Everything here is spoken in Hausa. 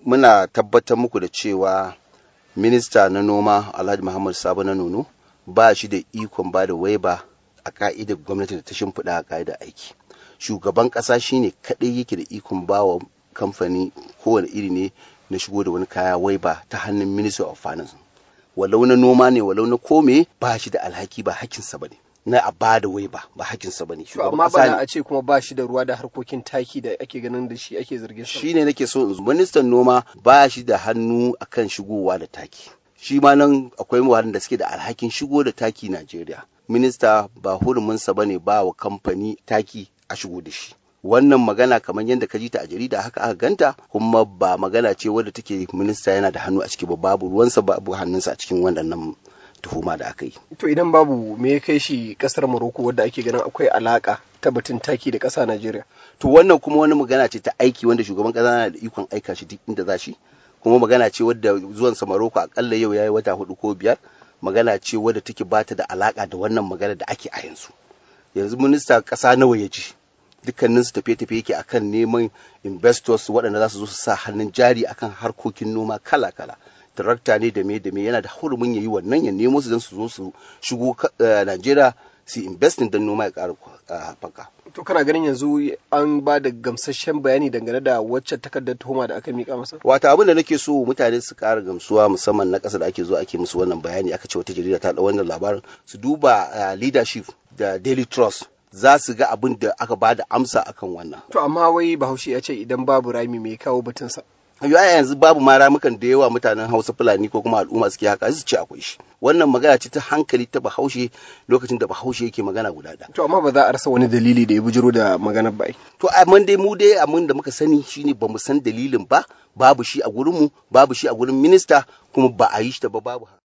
muna tabbatar muku da cewa minista na noma alhaji muhammad sabo na nono ba shi da ikon ba da waiba a ka'idar gwamnati da ta shimfiɗa a ka'idar aiki shugaban ƙasa shine kaɗai yake da ikon ba wa kamfani kowane iri ne na shigo da wani kaya waiba ta hannun minister of finance walau na noma ne walau na kome ba shi da alhaki ba hakinsa ba ne na a ba da waiba ba hakinsa ba ne amma ba a ce kuma ba shi da ruwa da harkokin taki da ake ganin da shi ake zargin sa shine nake so in ministan noma ba shi da hannu akan shigowa da taki shi ma nan akwai waɗanda suke da alhakin shigo da taki Najeriya minista ba huruminsa ba ne ba wa kamfani taki a shigo da shi wannan magana kamar yadda ka ji ta a jarida haka aka ganta kuma ba magana ce wadda take minista yana da hannu a ciki ba babu ruwansa babu hannunsa a cikin waɗannan tuhuma da aka yi. To idan babu me ya kai shi kasar Morocco wadda ake ganin akwai alaka ta batun taki da ƙasa Najeriya. To wannan kuma wani magana ce ta aiki wanda shugaban ƙasa na da ikon aika shi duk inda za shi kuma magana ce wadda zuwan sa Morocco akalla yau yayi wata hudu ko biyar magana ce wadda take bata da alaka da wannan magana da ake a yanzu. Yanzu minista ƙasa nawa ya ji dukkanin su tafiye-tafiye yake akan neman investors waɗanda za su zo su sa hannun jari akan harkokin noma kala-kala. tarakta ne da me da me yana da hurumin ya yi wannan ya nemo su don su zo su shigo Najeriya su investing don noma ya ƙara haɓaka. To kana ganin yanzu an ba da gamsasshen bayani dangane da wacce takardar tuhuma da aka mika masa? Wata abin da nake so mutane su ƙara gamsuwa musamman na ƙasa da ake zo ake musu wannan bayani aka ce wata jarida ta ɗau wannan labarin su duba leadership da daily trust za su ga abin da aka ba da amsa akan wannan. To amma wai Bahaushe ya ce idan babu rami mai kawo batunsa. ya yanzu babu ma ramukan da yawa mutanen hausa fulani ko kuma al'umma suke haka su ce akwai shi wannan magana ce ta hankali ta bahaushe lokacin da bahaushe yake magana guda ɗaya. to amma ba za a rasa wani dalili da ya bujiro da maganar ba to amma dai mu dai abin da muka sani shine ba mu san dalilin ba babu shi a gurin mu babu shi a gurin minista kuma ba a yi shi ta ba babu